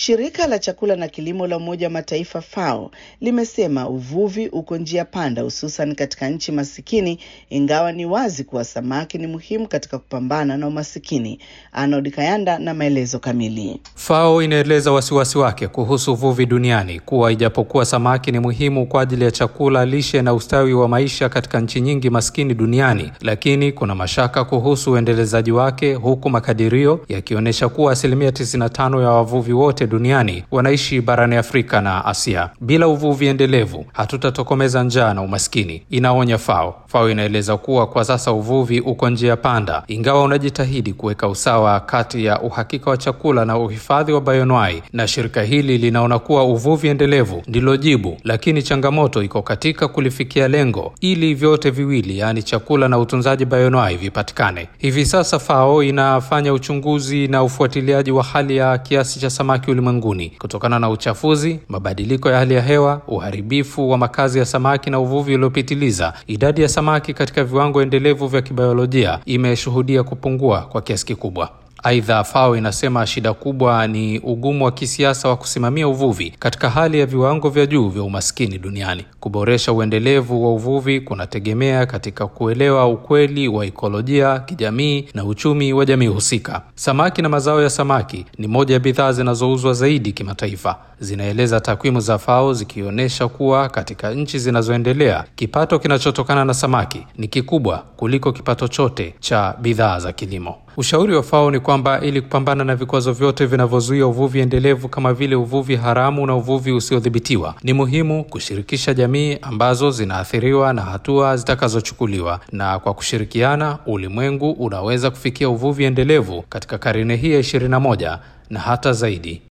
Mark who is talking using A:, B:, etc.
A: Shirika la chakula na kilimo la Umoja wa Mataifa FAO limesema uvuvi uko njia panda, hususan katika nchi masikini, ingawa ni wazi kuwa samaki ni muhimu katika kupambana na umasikini. Arnold Kayanda na maelezo kamili.
B: FAO inaeleza wasiwasi wake kuhusu uvuvi duniani kuwa ijapokuwa samaki ni muhimu kwa ajili ya chakula, lishe na ustawi wa maisha katika nchi nyingi maskini duniani, lakini kuna mashaka kuhusu uendelezaji wake, huku makadirio yakionyesha kuwa asilimia 95 ya wavuvi wote duniani wanaishi barani Afrika na Asia. Bila uvuvi endelevu, hatutatokomeza njaa na umaskini, inaonya FAO. FAO inaeleza kuwa kwa sasa uvuvi uko njia panda, ingawa unajitahidi kuweka usawa kati ya uhakika wa chakula na uhifadhi wa bayonwai, na shirika hili linaona kuwa uvuvi endelevu ndilo jibu, lakini changamoto iko katika kulifikia lengo ili vyote viwili, yaani chakula na utunzaji bayonwai vipatikane. Hivi sasa FAO inafanya uchunguzi na ufuatiliaji wa hali ya kiasi cha samaki ulimwenguni kutokana na uchafuzi, mabadiliko ya hali ya hewa, uharibifu wa makazi ya samaki na uvuvi uliopitiliza. Idadi ya samaki katika viwango endelevu vya kibiolojia imeshuhudia kupungua kwa kiasi kikubwa. Aidha, FAO inasema shida kubwa ni ugumu wa kisiasa wa kusimamia uvuvi katika hali ya viwango vya juu vya umaskini duniani. Kuboresha uendelevu wa uvuvi kunategemea katika kuelewa ukweli wa ikolojia, kijamii na uchumi wa jamii husika. Samaki na mazao ya samaki ni moja ya bidhaa zinazouzwa zaidi kimataifa, zinaeleza takwimu za FAO zikionyesha kuwa katika nchi zinazoendelea kipato kinachotokana na samaki ni kikubwa kuliko kipato chote cha bidhaa za kilimo. Ushauri wa FAO ni kwamba ili kupambana na vikwazo vyote vinavyozuia uvuvi endelevu kama vile uvuvi haramu na uvuvi usiodhibitiwa, ni muhimu kushirikisha jamii ambazo zinaathiriwa na hatua zitakazochukuliwa, na kwa kushirikiana, ulimwengu unaweza kufikia uvuvi endelevu katika karne hii ya 21 na hata zaidi.